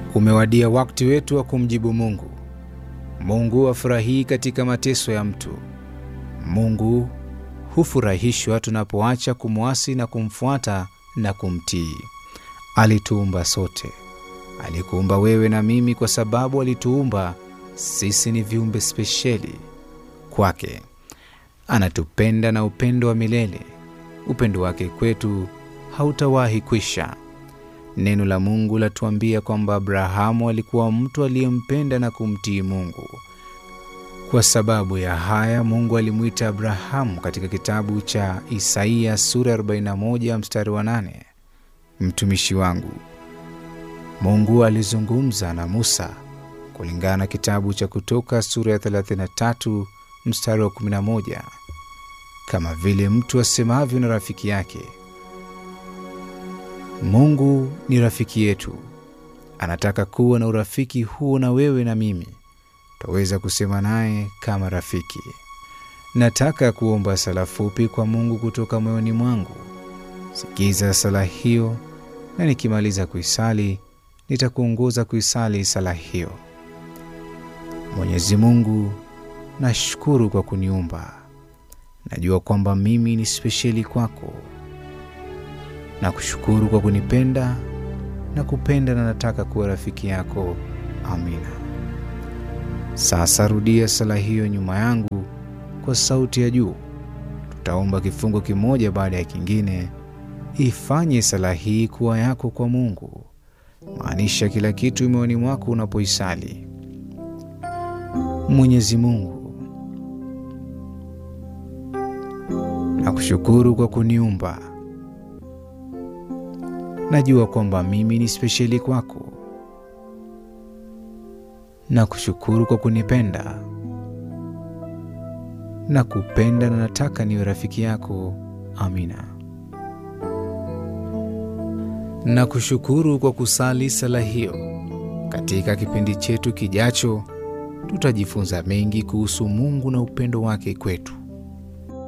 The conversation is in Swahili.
Umewadia wakati wetu wa kumjibu Mungu. Mungu hafurahii katika mateso ya mtu. Mungu hufurahishwa tunapoacha kumwasi na kumfuata na kumtii. Alituumba sote. Alikuumba wewe na mimi kwa sababu alituumba sisi ni viumbe spesheli kwake. Anatupenda na upendo wa milele. Upendo wake kwetu hautawahi kwisha. Neno la Mungu latuambia kwamba Abrahamu alikuwa mtu aliyempenda na kumtii Mungu. Kwa sababu ya haya, Mungu alimwita Abrahamu katika kitabu cha Isaia sura 41 mstari wa 8, mtumishi wangu. Mungu alizungumza na Musa kulingana na kitabu cha Kutoka sura ya 33 mstari wa 11, kama vile mtu asemavyo na rafiki yake. Mungu ni rafiki yetu, anataka kuwa na urafiki huo na wewe na mimi. Twaweza kusema naye kama rafiki. Nataka kuomba sala fupi kwa Mungu kutoka moyoni mwangu. Sikiza sala hiyo, na nikimaliza kuisali nitakuongoza kuisali sala hiyo. Mwenyezi Mungu, nashukuru kwa kuniumba. Najua kwamba mimi ni spesheli kwako. Nakushukuru kwa kunipenda na kupenda, na nataka kuwa rafiki yako. Amina. Sasa rudia sala hiyo nyuma yangu kwa sauti ya juu. Tutaomba kifungo kimoja baada ya kingine. Ifanye sala hii kuwa yako kwa Mungu. Maanisha kila kitu moyoni mwako unapoisali. Mwenyezi Mungu, nakushukuru kwa kuniumba. Najua kwamba mimi ni spesheli kwako. Nakushukuru kwa kunipenda. Nakupenda na nataka niwe rafiki yako. Amina. Nakushukuru kwa kusali sala hiyo. Katika kipindi chetu kijacho, tutajifunza mengi kuhusu Mungu na upendo wake kwetu.